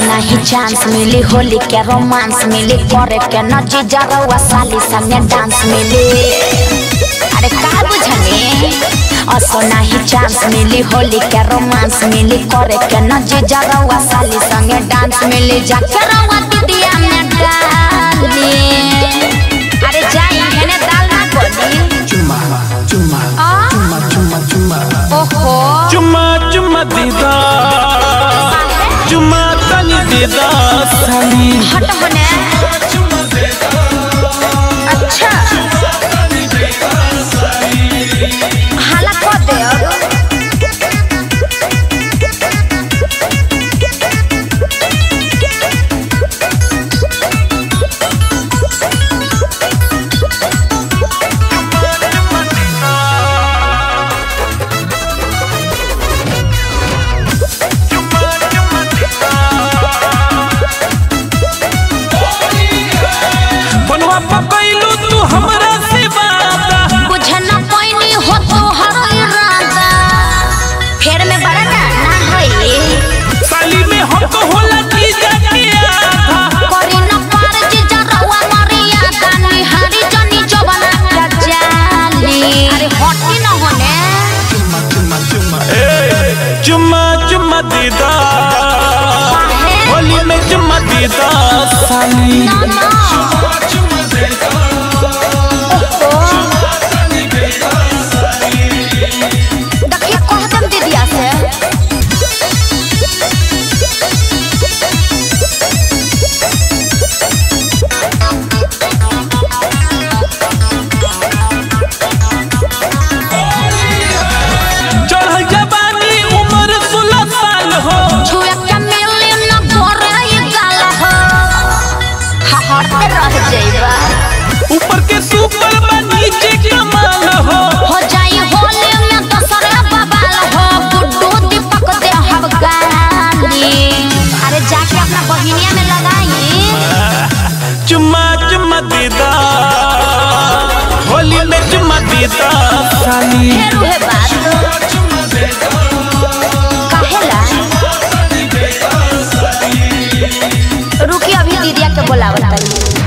नहीं चांस मिली होली के रोमांस मिली करे के न जीजा रउआ साली संगे डांस मिली अरे का बुझने असो नहीं चांस मिली होली के रोमांस मिली करे के न जीजा रउआ साली संगे डांस मिली जाके रउआ दीदिया में डाली अरे जाई हेने दाल ना बोली चुम्मा चुम्मा आ? चुम्मा चुम्मा चुम्मा ओहो चुम्मा चुम्मा दीदा चुम्मा तनी दीदा साली हट होने अच्छा हाला कर दे अब बनवा पकैलू तू हमरा से वादा बुझे न पैनी हो तो हर इरादा फेर में बड़ा ना ना होई साली में हमको होला की जाके आधा करी न पार जीजा रउआ मरिया दानी हरी जनी जवाना का जाली अरे हटी न होने चुम्मा चुम्मा चुम्मा ए, चुम्मा चुम्मा दीदा काहे? होली में चुम्मा दीदा साली ना ना देखिए कह दम दीदिया से चढ़ल जवानी उम्र सोलह साल हो छुए के मिली न गोरे ये गाल हो हहरते रह जाइबा ऊपर के सुपर बा नीचे कमाल हो हो जाई होली में दसरा बबाल हो गुड्डू दीपक दे हब गाली अरे जाके अपना बहिनिया में लगाई चुम्मा चुम्मा दीदा होली में चुम्मा दीदा साली फेर उहे बात काहेला रुकी अभी दीदिया के बोलावत तानी